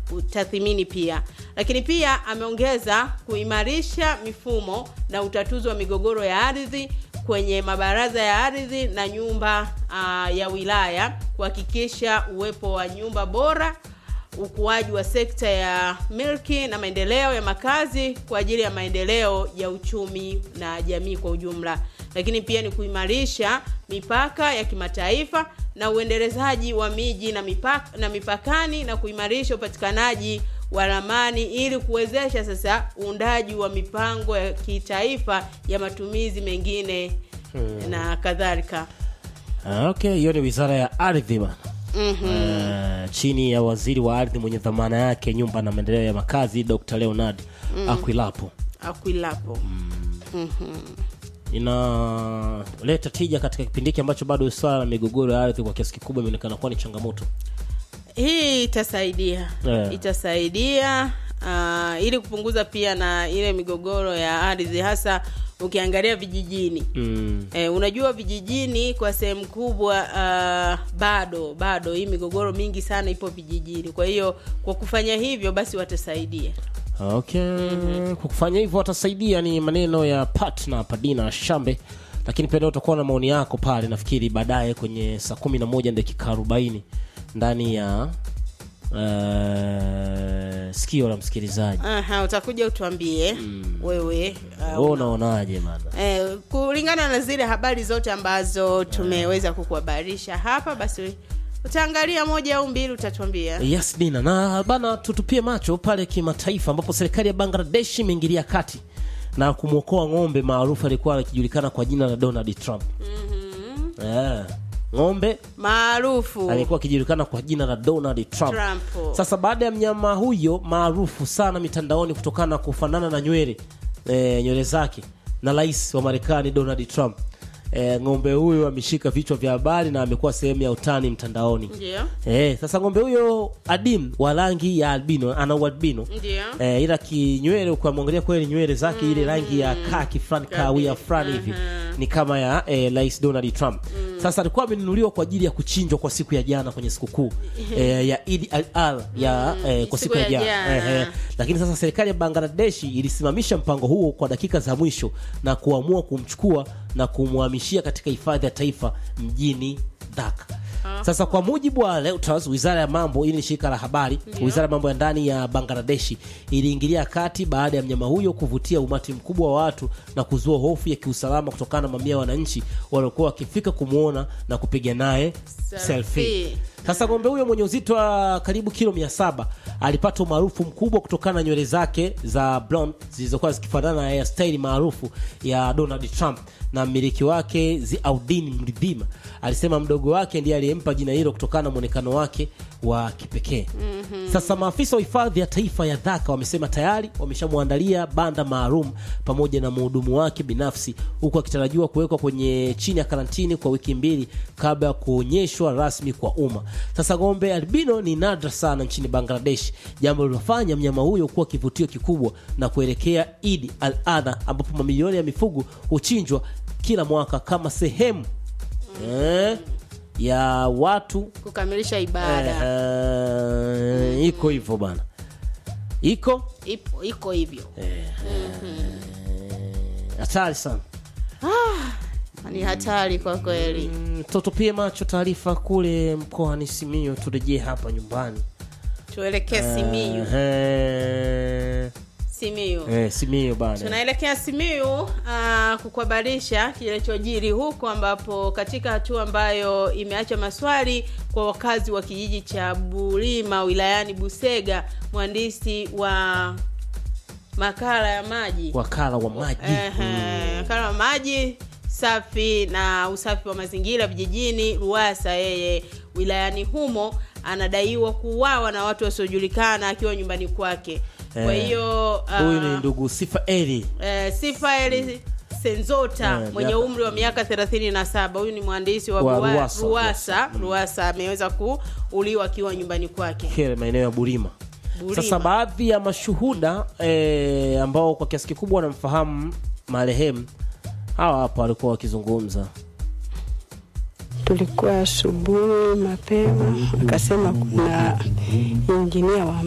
tathmini pia. Lakini pia ameongeza kuimarisha mifumo na utatuzi wa migogoro ya ardhi kwenye mabaraza ya ardhi na nyumba uh, ya wilaya kuhakikisha uwepo wa nyumba bora ukuaji wa sekta ya milki na maendeleo ya makazi kwa ajili ya maendeleo ya uchumi na jamii kwa ujumla. Lakini pia ni kuimarisha mipaka ya kimataifa na uendelezaji wa miji na mipaka, na mipakani na kuimarisha upatikanaji wa ramani ili kuwezesha sasa uundaji wa mipango ya kitaifa ya matumizi mengine hmm. na kadhalika. Ah, Okay, hiyo ni wizara ya ardhi bana. Mhm. Eh, chini ya waziri wa ardhi mwenye dhamana yake nyumba na maendeleo ya makazi Dr. Leonard Akwilapo. Akwilapo. Inaleta tija katika kipindi hiki ambacho bado swala la migogoro ya ardhi kwa kiasi kikubwa imeonekana kuwa ni changamoto. Hii itasaidia Yeah. itasaidia uh, ili kupunguza pia na ile migogoro ya ardhi hasa ukiangalia vijijini Mm. eh, unajua vijijini kwa sehemu kubwa uh, bado bado hii migogoro mingi sana ipo vijijini kwa hiyo kwa kufanya hivyo basi watasaidia Okay. Kwa kufanya hivyo watasaidia, ni maneno ya partner Padina Shambe, lakini pia leo utakuwa na maoni yako pale, nafikiri baadaye kwenye saa kumi na moja dakika arobaini ndani ya uh, sikio la msikilizaji. Aha, utakuja utuambie wewe uh, Wewe unaonaje bana? Eh, kulingana na zile habari zote ambazo tumeweza kukuhabarisha hapa, basi utaangalia moja au mbili, utatuambia. Yes Dina, na bana, tutupie macho pale kimataifa ambapo serikali ya Bangladesh imeingilia kati na kumwokoa ng'ombe maarufu alikuwa akijulikana kwa jina la Donald Trump. Eh, ng'ombe Maarufu alikuwa akijulikana kwa jina la Donald Trump. Trump. Sasa baada ya mnyama huyo maarufu sana mitandaoni kutokana na kufanana na nywele e, nywele zake na rais wa Marekani Donald Trump e, ng'ombe huyo ameshika vichwa vya habari na amekuwa sehemu ya utani mtandaoni. Ndio, Eh, sasa ng'ombe huyo adim wa rangi ya albino ana ualbino ndio. eh, ila kinywele ukimwangalia kweli nywele zake ile rangi ya kaki fulani kahawia fulani hivi ni kama ya eh, rais Donald Trump. Sasa alikuwa amenunuliwa kwa ajili ya kuchinjwa kwa siku ya jana kwenye sikukuu eh, ya Eid al-Adha ya eh, kwa siku, siku ya ya jana jana. eh, eh. Lakini sasa serikali ya Bangladesh ilisimamisha mpango huo kwa dakika za mwisho na kuamua kumchukua na kumhamishia katika hifadhi ya taifa mjini Dhaka. Sasa kwa mujibu wa Reuters, wizara ya mambo, hili ni shirika la habari, wizara ya mambo ya ndani ya Bangladeshi iliingilia kati baada ya mnyama huyo kuvutia umati mkubwa wa watu na kuzua hofu ya kiusalama kutokana na mamia ya wananchi waliokuwa wakifika kumwona na kupiga naye Selfie. selfie. Sasa ng'ombe huyo mwenye uzito wa karibu kilo mia saba alipata umaarufu mkubwa kutokana na nywele zake za blonde zilizokuwa zikifanana na hairstyle maarufu ya Donald Trump, na mmiliki wake Ziaudin Mridhima alisema mdogo wake ndiye aliyempa jina hilo kutokana na mwonekano wake wa kipekee. Sasa maafisa wa hifadhi ya taifa ya Dhaka wamesema tayari wameshamwandalia banda maalum pamoja na mhudumu wake binafsi, huku akitarajiwa kuwekwa kwenye chini ya karantini kwa wiki mbili kabla ya kuonyeshwa rasmi kwa umma. Sasa ng'ombe albino ni nadra sana nchini Bangladesh, jambo lilofanya mnyama huyo kuwa kivutio kikubwa na kuelekea Eid al-Adha ambapo mamilioni ya mifugo huchinjwa kila mwaka kama sehemu eh, ya watu Kukamilisha ibada eh, iko hivyo bana, iko ipo iko hivyo, hatari sana. ni hatari kwa kweli. Mm, Tutupie macho taarifa kule mkoani Simiyu, turejee hapa nyumbani. Tuelekee Simiyu. Eh, Simiyu. eh, Simiyu bana. Tunaelekea Simiyu uh, kukuhabarisha kilichojiri huko, ambapo katika hatua ambayo imeacha maswali kwa wakazi wa kijiji cha Bulima wilayani Busega, mwandishi wa makala ya maji Wakala wa maji Ehe, wakala wa maji safi na usafi wa mazingira vijijini Ruwasa, yeye wilayani humo anadaiwa kuuawa na watu wasiojulikana akiwa nyumbani kwake. Kwa Eh, hiyo uh, huyu ni ndugu Sifa Eli. eh, Sifaeli Senzota Eh, mwenye miaka- umri wa miaka 37. Huyu ni mwandishi wa, Wa Ruwa- Ruwasa. Ruwasa. Ruwasa ameweza kuuliwa akiwa nyumbani kwake. kile maeneo ya Burima. Burima. Sasa baadhi ya mashuhuda eh, ambao kwa kiasi kikubwa wanamfahamu marehemu hawa hapa walikuwa wakizungumza. Tulikuwa asubuhi mapema, akasema kuna injinia wa